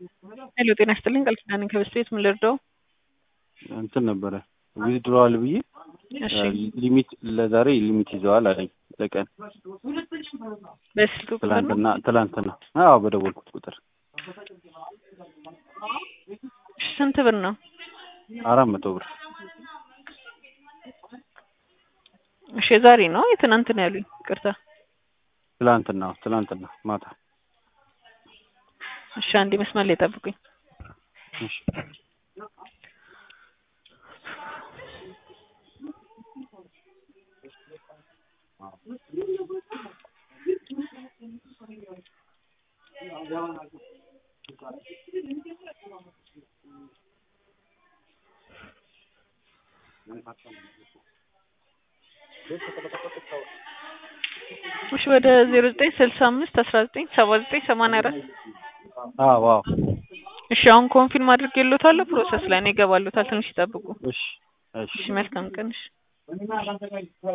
ሄሎ ጤና ይስጥልኝ ቃል ኪዳን ነኝ ከበስተ ቤት ምን ልርዳው? እንትን ነበረ ዊዝድሮዋል ብዬ እሺ ሊሚት ለዛሬ ሊሚት ይዘዋል አለኝ ለቀን በስልክ ቁጥር ነው? ትላንትና ትላንትና አዎ በደወልኩት ቁጥር እሺ ስንት ብር ነው? አራት መቶ ብር እሺ የዛሬ ነው የትናንት ነው ያሉኝ ይቅርታ ትላንትና ትላንትና ማታ እሺ አንዴ መስመር ላይ ጠብቁኝ እሺ እሺ ወደ ዜሮ ዘጠኝ ስልሳ አምስት አስራ ዘጠኝ ሰባ ዘጠኝ ሰማንያ አራት አዎ አዎ እሺ አሁን ኮንፊርም አድርጌልዎታለሁ ፕሮሰስ ላይ ነው ይገባልዎታል ትንሽ ይጠብቁ እሺ እሺ እሺ መልካም ቀን እሺ